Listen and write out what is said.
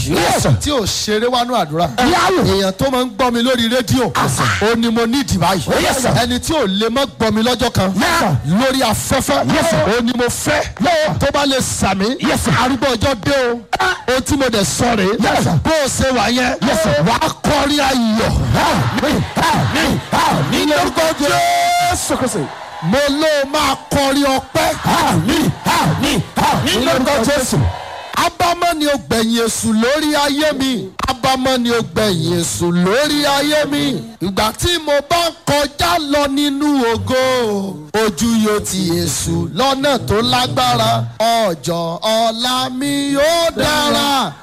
Yes, sir. tí ò ṣeré wánú àdúrà Yáwò. èèyàn tó máa ń gbọ́ mi lórí rédíò ó ní mo nídìí báyìí Yes, sir. ẹni tí ò lè má gbọ́ mi lọ́jọ́ kan Yes, sir. lórí afẹ́fẹ́ Yes, sir. ó ní mo fẹ́ Yes. tó bá lè sàmì Yes, sir. arúgbó ọjọ́ dé o ohun tí mo dẹ̀ sọ rèé Yes, sir. bó o ṣe wà yẹn Yes, sir. wàá kọrin ayọ̀ Àmín, àmín, àmín lórúkọ Jésù Kristi. mo ló máa kọrin ọpẹ́ Àmín, àmín, àmín lórúkọ Jésù. abámọ́ ni ó gbẹ̀yìn èṣù lórí ayé mi abámọ́ ni ó gbẹ̀yìn èṣù lórí ayé mi ìgbà tí mo bá ń kọjá lọ nínú ògo ojú yóò ti èṣù lọ́nà tó lágbára ọjọ́ ọ̀la mi yóò dára